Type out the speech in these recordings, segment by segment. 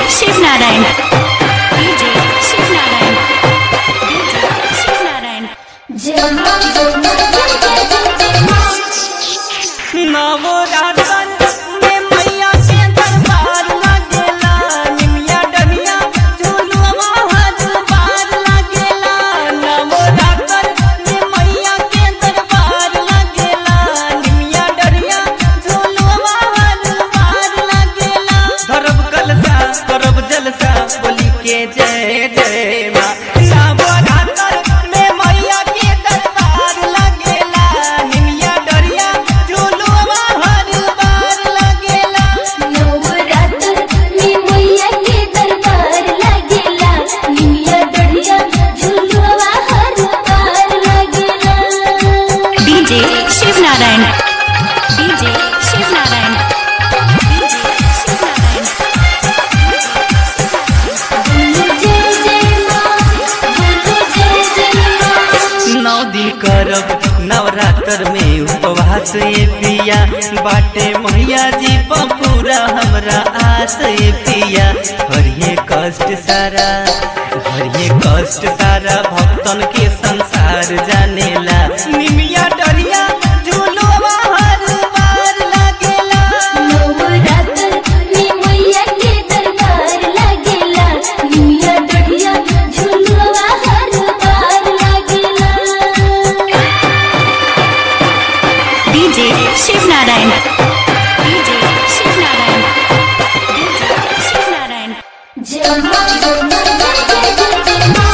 Shivnarayan DJ Shivnarayan DJ Shivnarayan जय मां जय मां जय जय जय जय मां नवरातन में मैया के दरबार लागेला निमिया डनिया झुलुआ हर बार लागेला नवरातन में मैया के दरबार लागेला निमिया डनिया झुलुआ हर बार लागेला करब कलसा करब जलसा बोली के जय जय माँ नवरातन में मैया के दरबार लागेला निमिया डरिया झुलुआ हर बार लागेला नवरात्र में मैया के दरबार लागेला निमिया डढ़िया झुलुआ हर पार लागेला DJ Shivnarayan DJ Shivnarayan DJ Shivnarayan बोलो जय जय मां बोलो जय जय मां नौ दिन करब नवरात्र में उपवास ये पिया बाटे मैया जी पर पूरा हमरा आस ये पिया हरिये कष्ट सारा हरिये कष्ट सारा भक्तन के संसार जानेला निमिया डरिया झूलवा हर बार लागेला नवरात्र में मैया के दरबार लागेला निमिया डढ़िया झुलुआ हर पार लागेला DJ Shivnarayan DJ Shivnarayan DJ Shivnarayan जय मां जय मां जय जय जय जय मां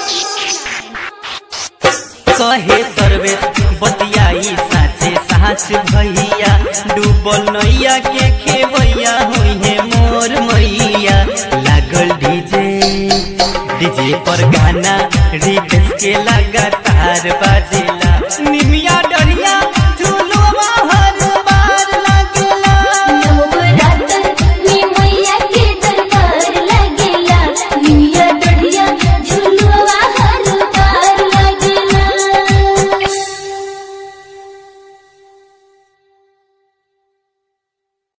कहे सर्वे बतियाई साचे साच भैया डूबल नैया के खेवैया हुई है मोर मैया लागल डीजे डीजे पर गाना रिक्स के लाग